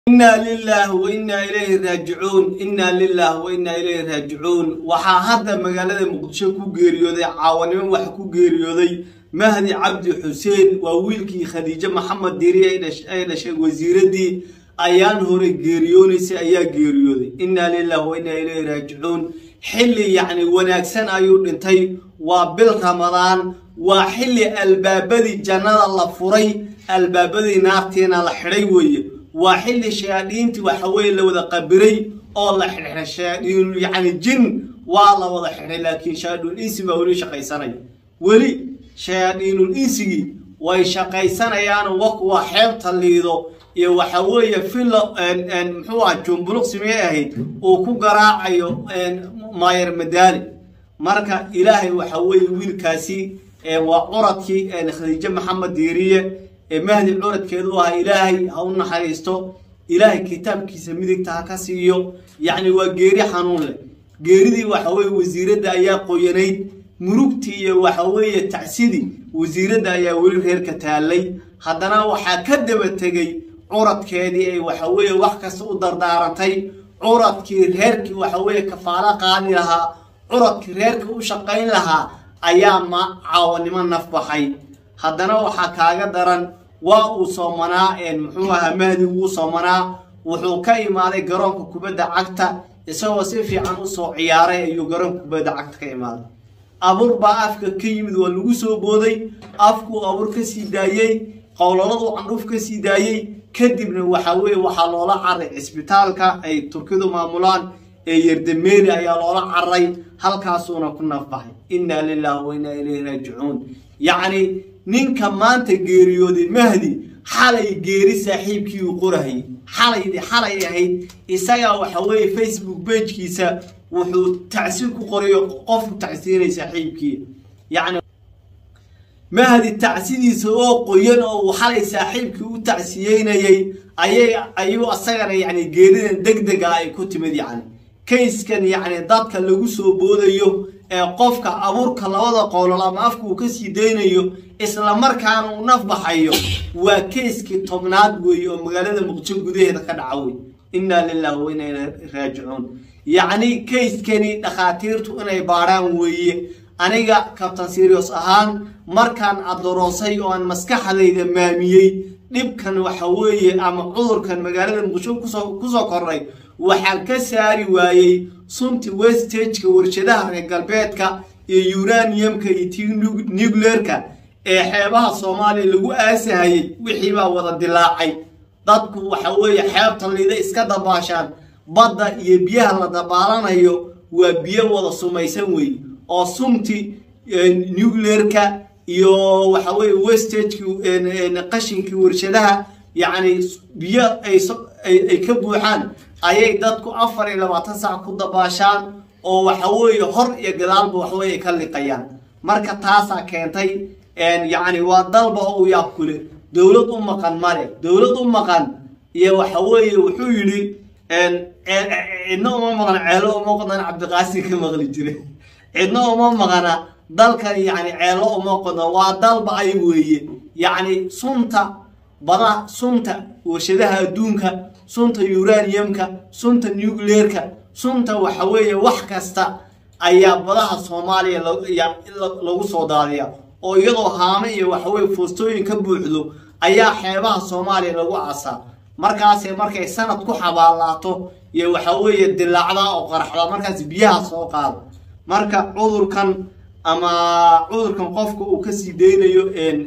inaa lilaahi wa innaa ilayhi raajicuun innaa lilaahi wa innaa ilayhi raajicuun waxaa hadda magaalada muqdisho ku geeriyooday caawanimo waxa ku geeriyooday mahdi cabdi xuseen waa wiilkii khadiijo maxamed diri ay dhashay wasiiraddii ayaan hore geeriyoonaysay ayaa geeriyooday innaa lilaahi wa innaa ilayhi raajicuun xilli yacni wanaagsan ayuu dhintay waa bil ramadaan waa xilli albaabadii jannada la furay albaabadii naartiina la xidhay weeye waa xilli shayaadiintii waxa weeye la wada qabiray oo la xidhay shayaadiin yacni jin waa la wada xidhay laakiin shayaadiinul insi baa weli shaqaysanaya weli shayaadiinul insigii way shaqaysanayaan wak waa xeebta liido iyo waxa weeye filo muxuu ah jumbuluq simee ahayd uu ku garaacayo maayar madaali marka ilaahay waxa weeye wiilkaasi waa curadkii khadiijo maxamed diiriye ee mahdi curadkeedu ahaa ilaahay ha u naxariisto ilaahay kitaabkiisa midigta ha ka siiyo yacni waa geeri xanuun leh geeridii waxa weeye wasiiradda ayaa qoyanayd murugtii iyo waxa weeye tacsidii wasiiradda ayaa weli reerka taallay haddana waxaa ka daba tegey curadkeedii ay waxa weeye wax kasta u dardaarantay curadkii reerkii waxa weeye kafaalo qaadi lahaa curadkii reerka u shaqayn lahaa ayaa ma caawanimo naf baxay haddana waxaa kaaga daran waa uu soomanaa muxuu ahaa mahdi wuu soomanaa wuxuu ka imaaday garoonka kubadda cagta isagoo si fiican usoo ciyaaray ayuu garoonka kubadda cagta ka imaaday abuur baa afka ka yimid waa lagu soo booday afkuu abuur ka sii daayey qowlaladuu candhuuf ka sii daayey kadibna waxa weeye waxaa loola caray cisbitaalka ay turkidu maamulaan ee yerdameeri ayaa loola caray halkaasuuna ku nafbaxay innaa lilaahi wa innaa ilayhi raajicuun yacni ninka maanta geeriyooday mahdi xalay geeri saaxiibkii uu qorahayay xalay xalay ahayd isagaa waxa weeye facebook bejkiisa wuxuu tacsiin ku qorayo qofku tacsiinay saaxiibkii yacni mahdi tacsidiisa oo qoyan oo uu xalay saaxiibkii u tacsiyeynayay ayay ayuu asagana yacni geeridan deg dega ay ku timid yacni kayskan yacni dadka lagu soo boodayo ee qofka abuurka labada qowlol ama afka uu ka sii daynayo isla markaana uu naf baxayo waa kayskii tobnaad weeye oo magaalada muqdisho gudaheeda ka dhaca wey innaa lilaahi wa innaa ilayhi raajicuun yacni kayskani dhakhaatiirtu inay baadhaan weeye aniga kabtan sirios ahaan markaan adoroosay oo aan maskaxdayda maamiyey dhibkan waxa weeye ama cudurkan magaalada muqdisho kusoo kusoo kornay waxaan ka saari waayey sunti westageka warshadaha reer galbeedka iyo uraniumka iyo ti nucleerka ee xeebaha soomaaliya lagu aasahayey wixii baa wada dilaacay dadku waxa weeye xeebta liida iska dabaashaan badda iyo biyaha la dabaalanayo waa biyo wada sumaysan weeye oo sumti nucleerka iyo waxa weeye westageki qashinkii warshadaha yacni biyo ay ka buuxaan ayay dadku afar iyo labaatan sac ku dabaashaan oo waxa weeye hor iyo gadaalba waxweye ka liqayaan marka taasaa keentay yacni waa dalba u yaab kule dowlad u maqan male dowlad u maqan iyo waxa weeye wuxuu yidhi cidna uma maqan ceelo uma qodan cabdiqaasim ka maqli jire cidna uma maqana dalkan yacni ceelo uma qodan waa dalba ay weeye yacni sunta bada sunta warshadaha adduunka sunta uraniumka sunta nucleerka sunta waxa weeye wax kasta ayaa badaha soomaaliya lagu soo daadiya oo iyadoo haame iyo waxaweye foostooyin ka buuxdo ayaa xeebaha soomaaliya lagu aasaa markaase markay sanad ku xabaalaato iyo waxa weeye dilaacda oo qaraxda markaas biyaha soo qaado marka cudurkan ama cudurkan qofka uu kasii daynayo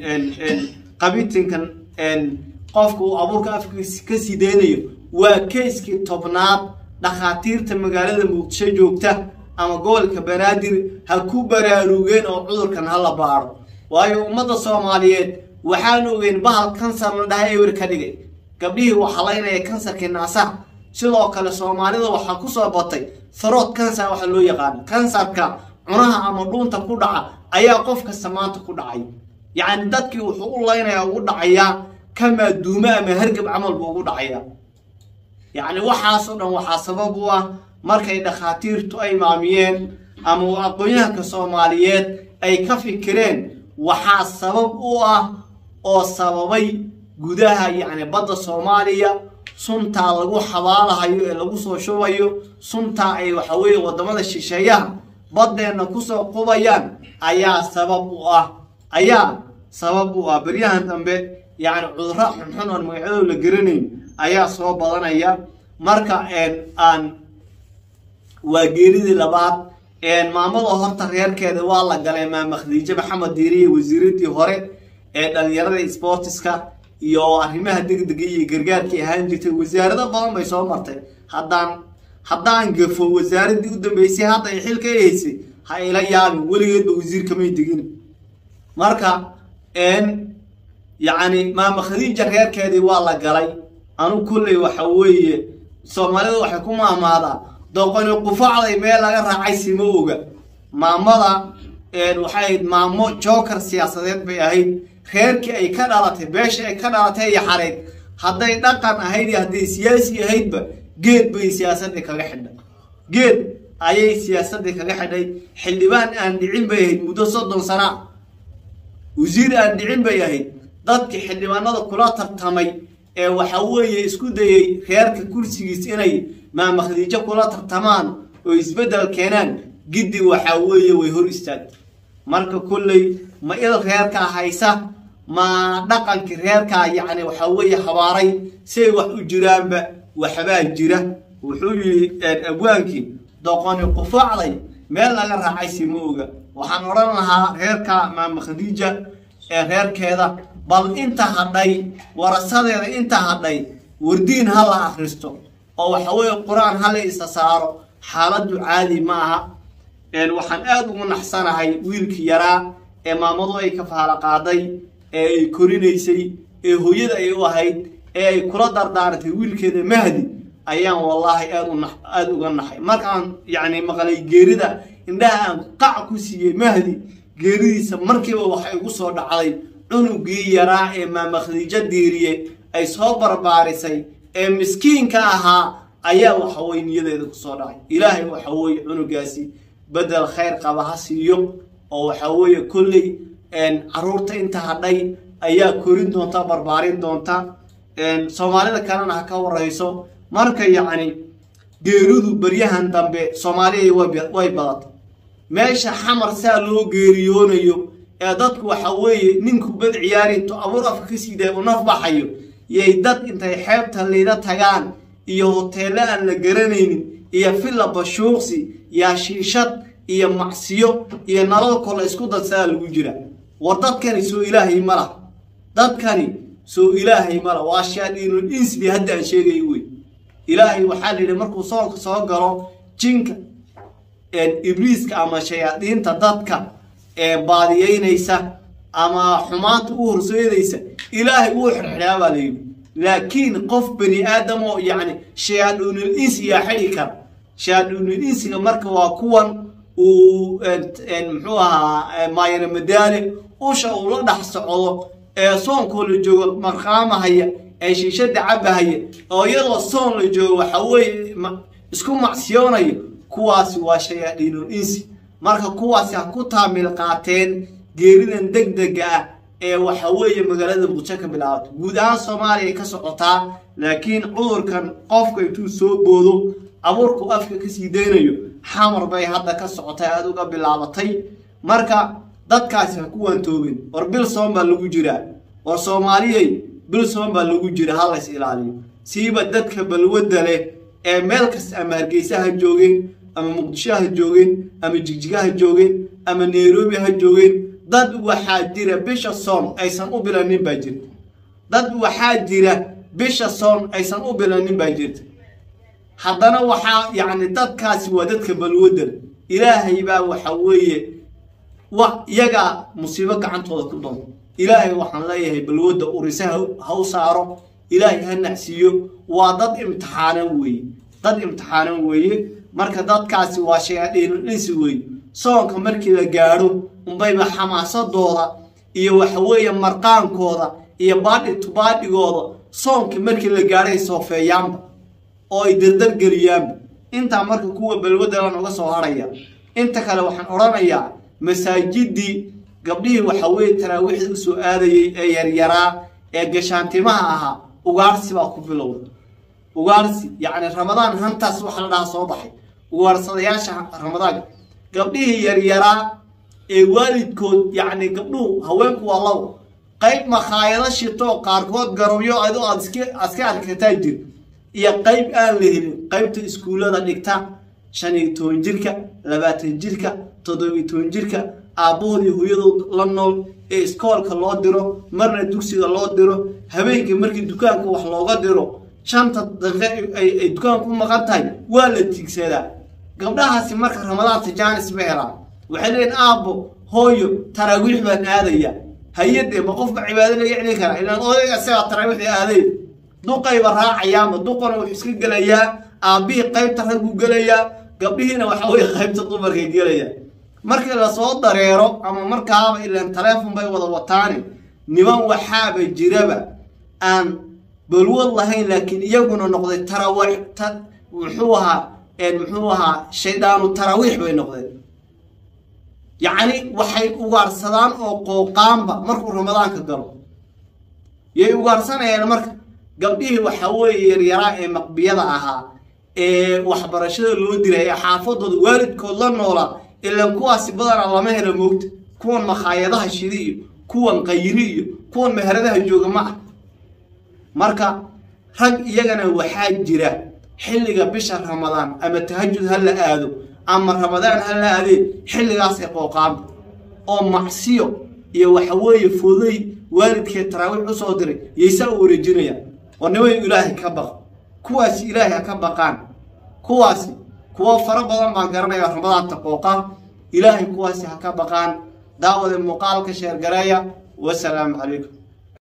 qabitinkan qofka uu abuurka afka kasii daynayo waa kayskii tobnaad dhakhaatiirta magaalada muqdisho joogta ama gobolka banaadir ha ku baraarugeen oo cudurkan ha la baadho waayo ummadda soomaaliyeed waxaan ogeyn bahal kansar la dhaha ewer ka dhigay gabdhihii waxalaynaya kansarkii naasaha sidoo kale soomaalida waxaa kusoo batay farood kansar waxa loo yaqaano kansarka cunaha ama dhuunta ku dhaca ayaa qof kasta maanta ku dhacay yacni dadkii wuxuu u laynayaa ugu dhacayaa kamaa duumo ama hargab camal buu ugu dhacayaa yacni waxaasoo dhan waxaa sabab u ah markay dhakhaatiirtu ay maamiyeen ama aqoon-yahanka soomaaliyeed ay ka fikireen waxaa sabab u ah oo sababay gudaha yacni badda soomaaliya suntaa lagu xabaalahayo ee lagu soo shubayo suntaa ay waxa weeye wadamada shisheeyaha baddeenna kusoo qubayaan ayaa sabab u ah ayaa sabab u ah beryahan dambe yacni cudurro xunxun oon magacyadooda la garanayn ayaa soo badanaya marka aan waa geeridii labaad maamada horta reerkeeda waa la galay maama khadiijo maxamed diiriye wasiiradii hore ee dhalinyarada sportiska iyo arrimaha degdega iyo gargaarkii ahaan jirtay wasaarado badan bay soo martay haddaan haddaan gafo wasaaradii u dambeysay hadda ay xilka haysay ha ila yaabin weligeedba wasiir kamay degin marka yacni maama khadiija reerkeedii waa la galay anu kulley waxa weeye soomaalida waxay ku maamaadaa doqoni qufacday meel laga raacay sima oga maamada waxay ahayd maamo joker siyaasadeed bay ahayd reerkii ay ka dhalatay beesha ay ka dhalatay iyo xareyd hadday dhaqan ahayd iyo hadday siyaasi ahaydba geed bay siyaasadii kaga xidhay geed ayay siyaasadii kaga xidhay xildhibaan aan dhicin bay ahayd muddo soddon sana wasiir aan dhicin bay ahayd dadkii xildhibaanada kula tartamay ee waxa weeye isku dayay reerka kursigiis inay maama khadiijo kula tartamaan oo isbeddel keenaan giddi waxa weeye way hor istaagtay marka kolley ma il reerkaa haysa ma dhaqankii reerkaa yacni waxa weeye habaaray siay wax u jiraanba waxbaa jira wuxuu yidhi abwaankii doqoni qufacday meel laga raacay si ma oga waxaan odhan lahaa reerka maama khadiija ee reerkeeda bal inta hadhay warasadeeda inta hadhay wardiin ha la akhristo oo waxa weeye qur-aan ha la isa saaro xaaladdu caadi ma aha waxaan aada ugu naxsanahay wiilkii yaraa ee maamadu ay ka faala qaaday ee ay korinaysay ee hooyada ay u ahayd ee ay kula dardaartay wiilkeeda mahdi ayaan wallaahi aad aada uga naxay markaan yacni maqlay geerida indhaha aan qac ku siiyey mahdi geeridiisa markiiba waxa igu soo dhacday cunugii yaraa ee maama khadiijo diiriye ay soo barbaarisay ee miskiinka ahaa ayaa waxaweye niyadeeda kusoo dhacay ilaahay waxa weeye cunugaasi bedel khayr qaba ha siiyo oo waxa weeye kolley caruurta inta hadhay ayaa korin doonta barbaarin doonta soomaalida kalena ha ka warayso marka yacni geeridu beryahan dambe soomaaliya way badatay meesha xamar saa loo geeriyoonayo ee dadku waxa weeye ninku bad ciyaari intuu abuur afka ka sii daaya u naf baxayo yay dad intay xeebta liida tagaan iyo hoteello aan la garanaynin iyo filla bashuuqsi iyo shiishad iyo macsiyo iyo nalal kola isku dadsaa lagu jira war dadkani soo ilaahay ma lah dadkani soo ilaahay ma lah waa shaadhiinul insbi hadda aan sheegay wey ilaahay waxaa la yidhi markuu soonka soo galo jinka ibliiska ama shayaadiinta dadka ee baadiyeynaysa ama xumaanta u horseedaysa ilaahay wuu xirxidhaa baa la yidhi laakiin qof bani aadam oo yacni shayaadhuunul insi yaa xidhi kara shayaadhuunul insiga marka waa kuwan uu muxuu ahaa maayana madaale usha uu la dhex socdo ee soonkoo la joogo marqaamahaya ee shiishada cabahaya oo iyadoo soon la joogo waxa weeye isku macsiyoonayo kuwaasi waa shayaadhiinul insi marka kuwaasi ha ku taamil qaateen geeridan degdega ah ee waxa weeye magaalada muqdisho ka bilaabato guud ahaan soomaaliya ay ka socotaa laakiin cudurkan qofka intuu soo boodo abuurku afka kasii daynayo xamar bay hadda ka socotay aada uga bilaabatay marka dadkaasi ha ku waantoobin war bil soon baa lagu jiraa war soomaaliyey bil soon baa lagu jira ha lays ilaaliyo siiba dadka balwadda leh ee meel kasta ama hargeysa ha joogeen ama muqdisho ha joogeen ama jigjiga ha joogeen ama nairobi ha joogeen dad waxaa jira bisha soon aysan u bilanin baa jirta dad waxaa jira bisha soon aysan u bilanin baa jirta haddana waxaa yacni dadkaasi waa dadka balwadda leh ilaahay baa waxa weeye wa iyagaa musiibo gacantooda ku doonto ilaahay waxaan leeyahay balwadda urise ha u saaro ilaahay ha nacsiiyo waa dad imtixaanan weeye dad imtixaanan weeye marka dadkaasi waa shayaadhiinul insi weeye soonka markii la gaadho unbayba xamaasadooda iyo waxa weeye marqaankooda iyo baadhi tubaadhigooda soonkii markii la gaadhay soofeeyaanba oo ay dardargeliyaanba intaa marka kuwa balwaddalan uga soo harhaya inta kale waxaan odhanayaa masaajidii gabdhihii waxa weeye taraawiixda u soo aadayey ee yaryaraa ee gashaantimaha ahaa ugaarsi baa ku bilowda ugaarsi yacni ramadaan hantaas waxa la dhahaa soo baxay ugaarsadayaasha ramadaanka gabdhihii yaryaraa ee waalidkood yacni gabdhuhu haweenku waa labo qayb makhaayado shito qaarkood garabyo adoo aad iska aska arkataa jir iyo qayb aan la helin qaybta iskuullada dhigta shan iyo toban jirka labaatan jirka toddobiyo toban jirka aabbahood iyo hooyadood la nool ee iskoolka loo diro marna dugsiga loo diro habeenkii markii dukaanka wax looga diro shanta daqiiqe ay ay dukaanku u maqan tahay waa la tigsadaa gabdhahaasi marka ramadaanta jaanis ma helaan waxay leeyihin aabbo hooyo taraawiix baan aadaya hay-adee ma qofka cibaado laga celin karaa ilaan odayga isagaa taraawiixda aaday duqayba raacayaama duqana wuxuu iska gelayaa aabbihii qaybta ragguu gelayaa gabdhihiina waxa weye qaybta dumarkay gelayaa markii lasoo dareero ama markaaba ilaan taleefon bay wada wataani niman waxaaba jiraba aan balwad lahayn laakiin iyaguna noqday tarawiix ta muxuu ahaa muxuu ahaa shaydaanu taraawiix bay noqdeen yacni waxay ugaarsadaan oo qooqaanba markuu ramadaanka galo yay ugaarsanayaan marka gabdhihii waxa weeye yaryaraa ee maqbiyada ahaa ee waxbarashada loo diray ee xaafadooda waalidkood la noolaa ilaan kuwaasi badanaa lama helo moogta kuwan makhaayadaha shidi iyo kuwan qayri iyo kuwan meheradaha jooga ma ah marka rag iyagana waxaa jira xilliga bisha ramadaan ama tahajud ha la aado ama ramadaan ha la aadee xilligaasay qooqaanba oo macsiyo iyo waxa weeye fooday waalidkeed taraawiix usoo diray yaysaa u wareejinayaan oo niman ilaahay ka baqa kuwaasi ilaahay ha ka baqaan kuwaasi kuwo fara badan baan garanaya ramadaanta qooqaan ilaahay kuwaasi ha ka baqaan daawada muuqaalka sheergareeya wasalaamu calaykum